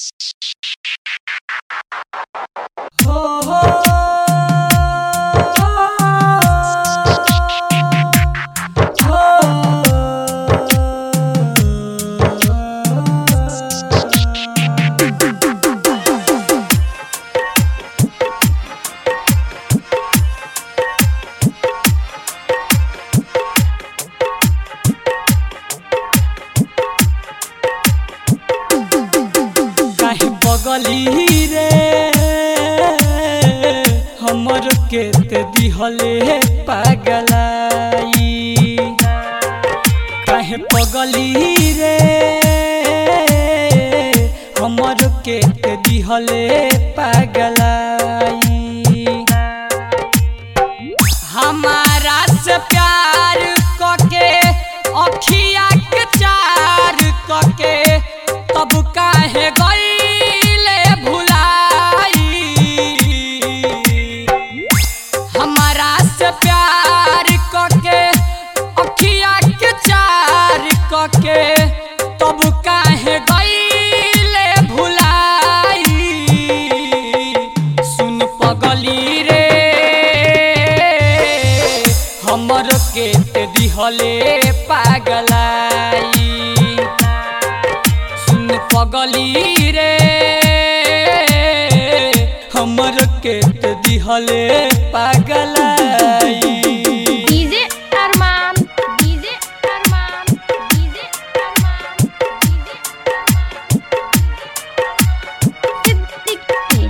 हो हो काहे बगली रे हमर के ते दिहले पागलाई काहे पगली रे हमर के ते दिहले पागलाई हमारा से प्यार कके अखिया के चार कके तब काहे गईले भुलाई हमारा से प्यार कके अखिया के चार कके तब काहे गईले भुलाई सुन पगली रे हमर के ते दिहले पागलाई सुन पगली रे हमर के ते दिहले पागलाई DJ Arman DJ Arman DJ Arman DJ Siddiqui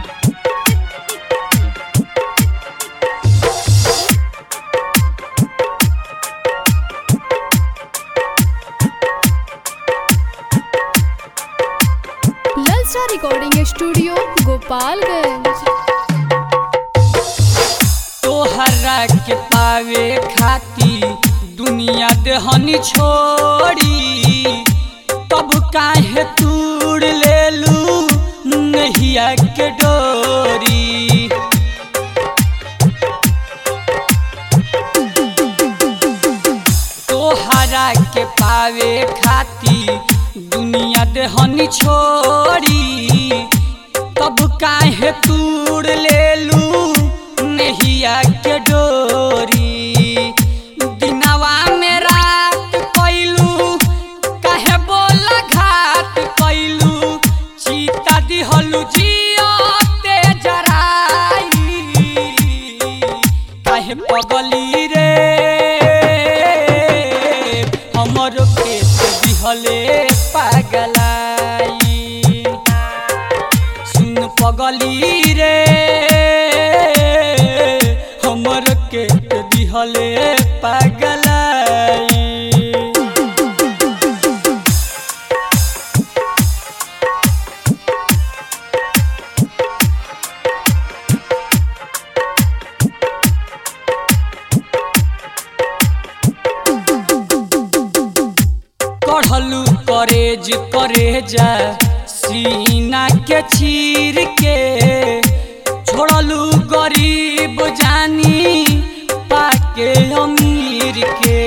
ललचा रिकॉर्डिंग स्टूडियो गोपालगंज तोहरा के पावे खाती दुनिया देहनी छोड़ी तब काहे तूड़ लेलू नहिया के डोरी तोहरा के पावे खाती दुनिया देहनी छोड़ी तब काहे तूड़ लेलू नहिया के डोरी दिनवा में रात कैलू काहे बोला घाट कैलू चीता दिहलू जियो ते जराई काहे पगली रे हमर के ते दिहले पागलाई सुन पगली रे हमर के ते दिहले पागलाई कढ़लू करेज करेजा सीना के चीर के छोड़लू गरीब जानी पाके अमीर के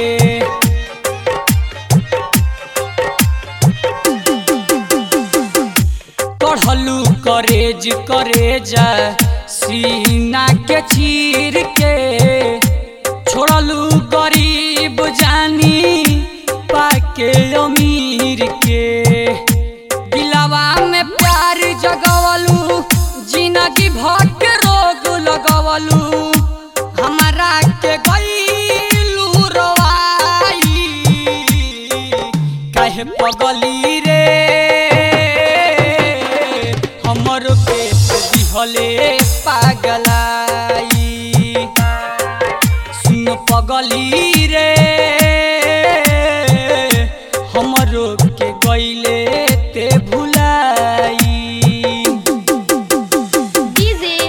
कढ़लू करेज करेजा सीना के चीर के छोड़लू गरीब जानी पाके अमीर के दिलावा में प्यार जगवलू जिंदगी भर के रोग लगवलू हमारा के गईलू रवाई काहे पगली रे हमर के दिहले पागलाई सुन पगली रे हमरो के गईले ते भुलाई डीजे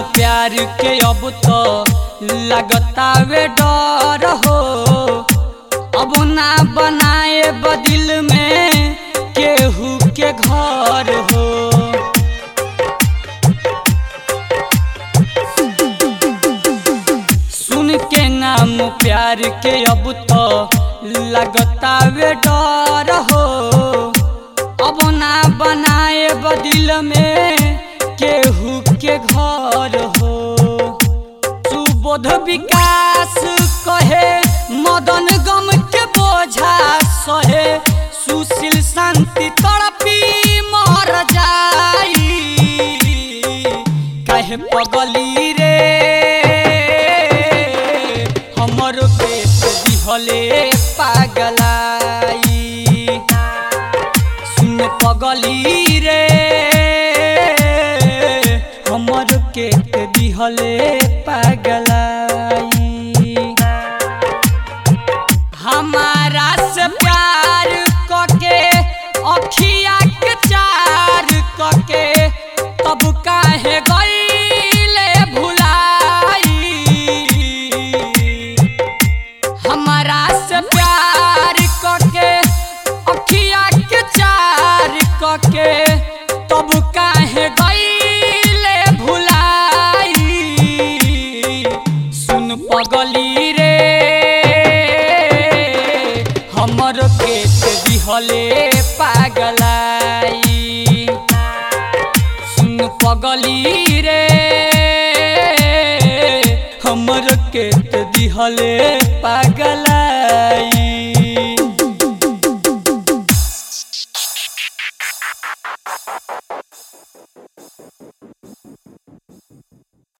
प्यार के अब तो लगतावे डर हो अब ना बनाए बदिल में केहू के घर हो सुन के नाम प्यार के अब तो लगतावे डर हो अब ना बनाए बदिल में केहू के घर हो सुबोध विकास कहे मदन गम के बोझा सहे सुशील शांति तड़पी मर जाई कहे पगली रे हमर पेट दिहले पागलाई सुन पगली रे हमर के दिहले पागलाई हमारा से प्यार कके अखिया के चार कके तब काहे गईले भुलाई हमारा से प्यार कके अखिया के चार कके तब काहे गईले भुलाई सुन पगली रे हमर के दिहले पागलाई सुन पगली रे हमर के दिहले पागलाई